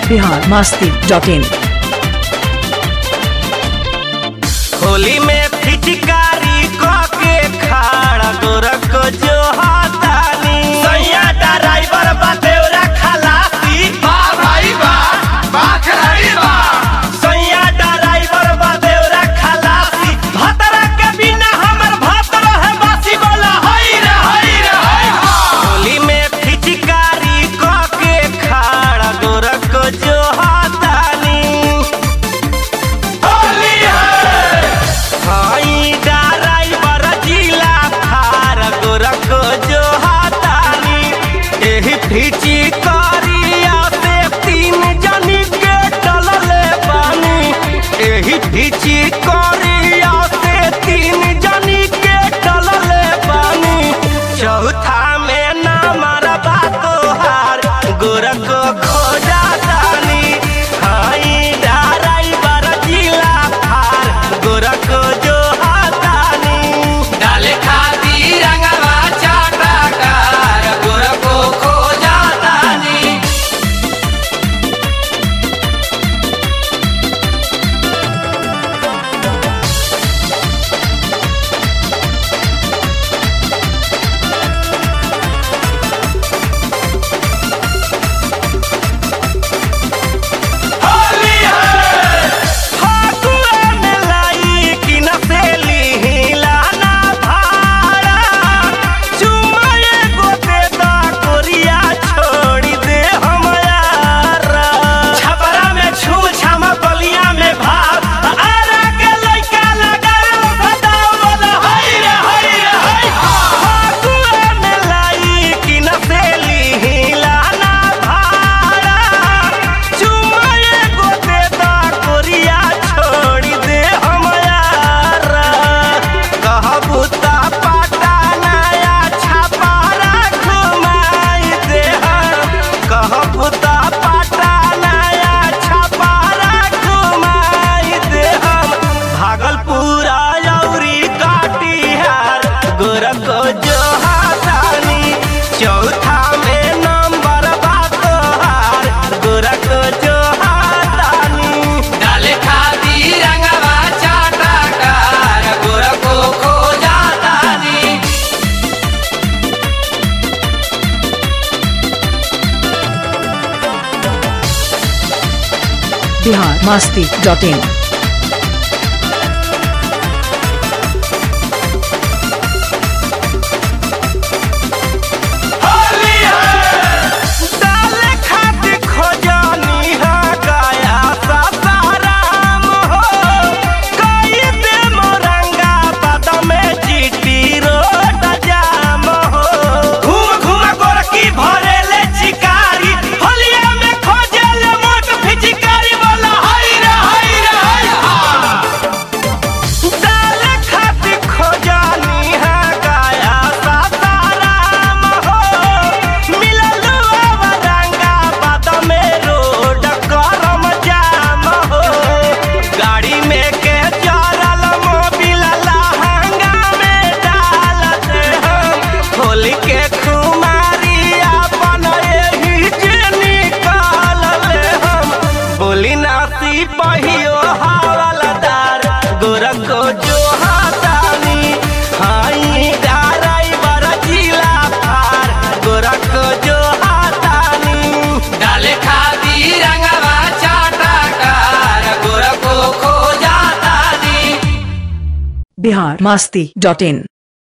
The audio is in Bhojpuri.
बिहार मस्ती डॉट इन होली में फिचकारी के खाड़ा गोरख जो हाथानी सैया ड्राइवर बा देवरा खलासी बा भाई बा बा खिलाड़ी बा सैया ड्राइवर बा देवरा खलासी भतरा के बिना हमर भतर है बासी बोला हई रे हई रे हई होली में फिचकारी के खाड़ा गोरख जो हाथानी होली है हाई ड्राइवर जिला थार गोरख जो हाथानी एही फिची करिया से तीन जनी के टलले बानी एही फिची करिया से तीन जनी के टलले बानी चौथा में ना मरबा तोहार गोरख खोजा दानी हाई ड्राइवर जिला थार गोरख जो हाथानी डाले खाती रंगवा चाटा कार गोरखो खोजा दानी होली है फागुआ में लाई कि न सेली हिलाना भाड़ा चुमा एगो दे दा कोरिया छोड़ी दे हम यारा छपरा में छू छम बलिया में भाव आरा के लइका लगाओ सदाओ बोला हई रे हई रे हई फागुआ में लाई कि न सेली हिलाना भाड़ा चुमा एगो दे दा कोरिया छोड़ी दे हम यारा कहबू ता पाटा नया छपारा घुमाई दे हम कहबू ता पाटा नया छपारा घुमाई दे हम भागलपुर औरी काटिहार गोरख जो हाथानी चौथा में नंबर बा तोहार गोरख जो हाथानी डाले खादी रंगवा चाटा कार गोरखो खो जातानी बिहार मस्ती डॉट इन होली है डाले खाती खोजानी है गया सासाराम हो कई दे मोरंगा पद में जीटी रोड जाम हो घूम घूम गोरकी भरे ले चिकारी होलिया में खोजे ले मोट फिचिकारी बोला हई रे हई रे हई डाले खाती खोजानी है गया सासाराम हो मिललू अवरंगा बाद में रोड करम जाम हो गाड़ी में के चरल मोबिल लहंगा में डाल दे हम होली के खुमारी अपन एही जे निकाल ले हम बोली नासी पहियो हवलदार गोरख जो हाथानी हाई ड्राइवर जिला पार गोरख जो हाथानी डाले खादी रंगवा चाटा कार गोरखो खो जातानी बिहार मस्ती डॉट इन